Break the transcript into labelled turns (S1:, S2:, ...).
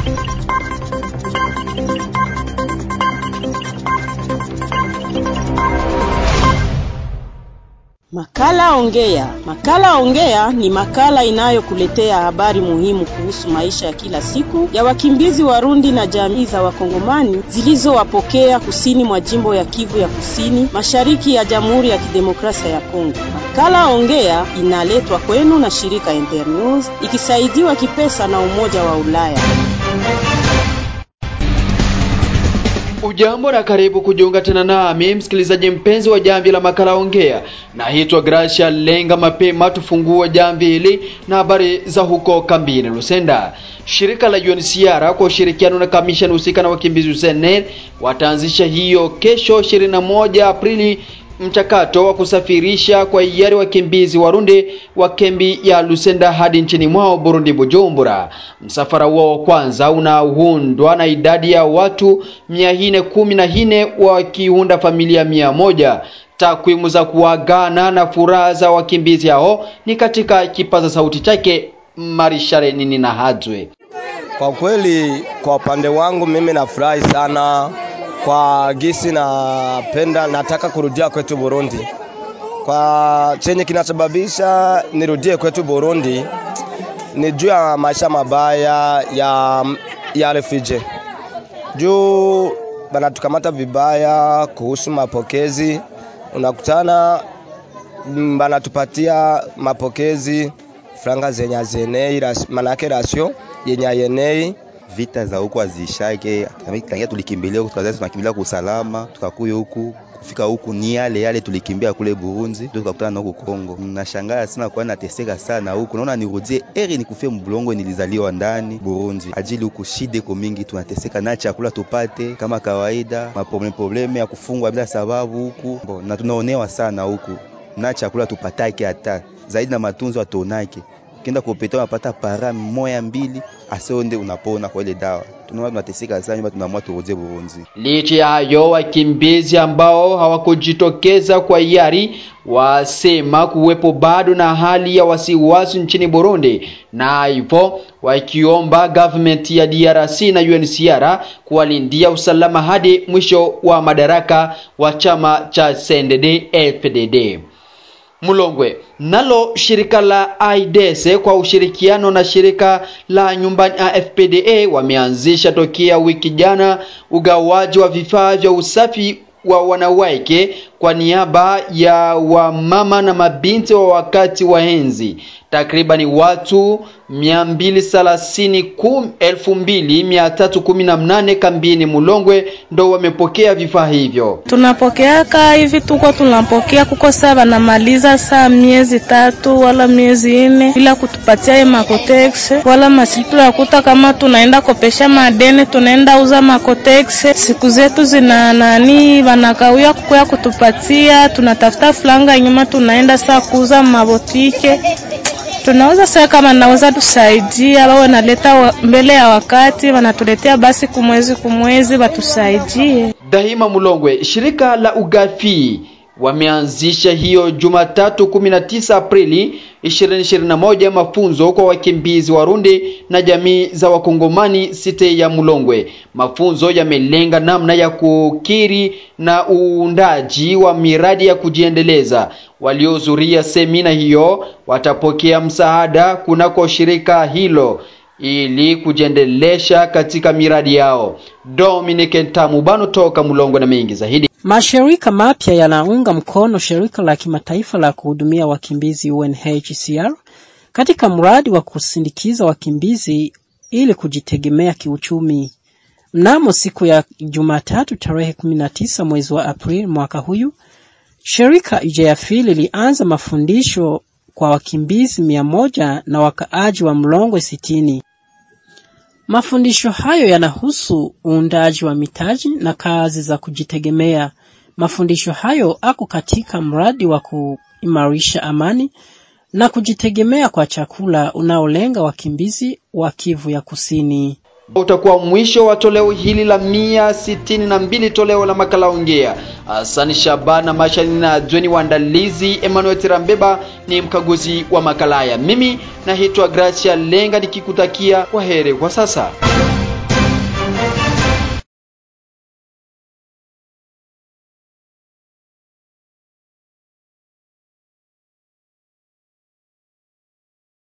S1: Makala Ongea. Makala Ongea ni makala inayokuletea habari muhimu kuhusu maisha ya kila siku ya wakimbizi Warundi na jamii za Wakongomani zilizowapokea kusini mwa jimbo ya Kivu ya Kusini, mashariki ya Jamhuri ya Kidemokrasia ya Kongo. Makala Ongea inaletwa kwenu na shirika Internews ikisaidiwa kipesa na Umoja wa Ulaya.
S2: Ujambo na karibu kujiunga tena nami msikilizaji mpenzi wa jamvi la makala ongea. Naitwa Gracia Lenga. Mapema tufungue jamvi hili na habari za huko kambini Lusenda. Shirika la UNHCR kwa ushirikiano na kamishani husika na wakimbizi UNHCR wataanzisha hiyo kesho 21 Aprili mchakato wa kusafirisha kwa hiari wakimbizi Warundi wa kambi ya Lusenda hadi nchini mwao Burundi, Bujumbura. Msafara huo wa kwanza unaundwa na idadi ya watu mia nne kumi na nne wakiunda familia mia moja. Takwimu za kuagana na furaha za wakimbizi hao ni katika kipaza sauti chake Marishare Nini na Hadzwe.
S3: Kwa kweli, kwa upande wangu mimi nafurahi sana kwa gisi napenda, nataka kurudia kwetu Burundi. Kwa chenye kinasababisha nirudie kwetu Burundi ni juu ya maisha mabaya ya, ya refugee, juu banatukamata vibaya kuhusu mapokezi. Unakutana banatupatia mapokezi franga zenye azenei, manake rasio yenye ayenei
S4: vita za huku hazishake. Tangia tulikimbilia huku tukazazi tunakimbilia kwa usalama, tukakuya huku kufika huku ni yale yale tulikimbia kule Burundi, ndio tukakutana na huku Kongo. Nashangaa sana kwa nateseka sana huku, naona nirudie eri nikufie mbulongo nilizaliwa ndani Burundi, ajili huku shide ko mingi, tunateseka na chakula tupate kama kawaida, maprobleme probleme ya kufungwa bila sababu huku, na tunaonewa sana huku na chakula tupatake hata zaidi na matunzo atonake ukienda kupeta unapata para moya mbili asionde unapona kwa ile dawa. Tunaona tunateseka sana, nyuma tunaamua turudie Burundi.
S2: Licha ya hayo, wakimbizi ambao hawakujitokeza kwa hiari wasema kuwepo bado na hali ya wasiwasi nchini Burundi, na hivyo wakiomba government ya DRC na UNHCR kuwalindia usalama hadi mwisho wa madaraka wa chama cha CNDD FDD. Mulongwe nalo shirika la AIDS kwa ushirikiano na shirika la nyumbani AFPDA wameanzisha tokea wiki jana ugawaji wa vifaa vya usafi wa wanawake kwa niaba ya wamama na mabinti wa wakati wa enzi. Takribani watu 230,2318 kambini Mulongwe ndo wamepokea vifaa hivyo.
S5: Tunapokeaka hivi, tuko tunapokea kuko saa banamaliza saa miezi tatu wala miezi nne bila kutupatia makotex wala masitu ya kuta, kama tunaenda kopesha madene, tunaenda uza makotex, siku zetu zina nani, wanakawia kukoya kutupatia, tunatafuta fulanga nyuma, tunaenda saa kuuza mabotike tunauza sasa, kama naweza tusaidia, wawe naleta mbele ya wakati, wanatuletea basi kumwezi kumwezi, watusaidie.
S2: Dahima Mulongwe, shirika la Ugafi wameanzisha hiyo Jumatatu 19 Aprili 2021 mafunzo kwa wakimbizi Warundi na jamii za Wakongomani site ya Mulongwe. Mafunzo yamelenga namna ya kukiri na uundaji wa miradi ya kujiendeleza. Waliohudhuria semina hiyo watapokea msaada kunako shirika hilo ili kujiendelesha katika miradi yao. Dominic Ntamubano toka Mulongwe na mengi zaidi.
S6: Mashirika mapya yanaunga mkono shirika la kimataifa la kuhudumia wakimbizi UNHCR katika mradi wa kusindikiza wakimbizi ili kujitegemea kiuchumi. Mnamo siku ya Jumatatu tarehe 19 mwezi wa Aprili mwaka huyu, shirika IJAFI lilianza mafundisho kwa wakimbizi mia moja na wakaaji wa Mlongwe sitini. Mafundisho hayo yanahusu uundaji wa mitaji na kazi za kujitegemea. Mafundisho hayo ako katika mradi wa kuimarisha amani na kujitegemea kwa chakula unaolenga wakimbizi wa Kivu ya Kusini.
S2: Utakuwa mwisho wa toleo hili la mia sitini na mbili toleo la makala ongea. Hasani Shabana Mashani na Jweni waandalizi, Emmanuel Tirambeba ni mkaguzi wa makala haya. Mimi naitwa Gracia Lenga nikikutakia kwa heri kwa sasa.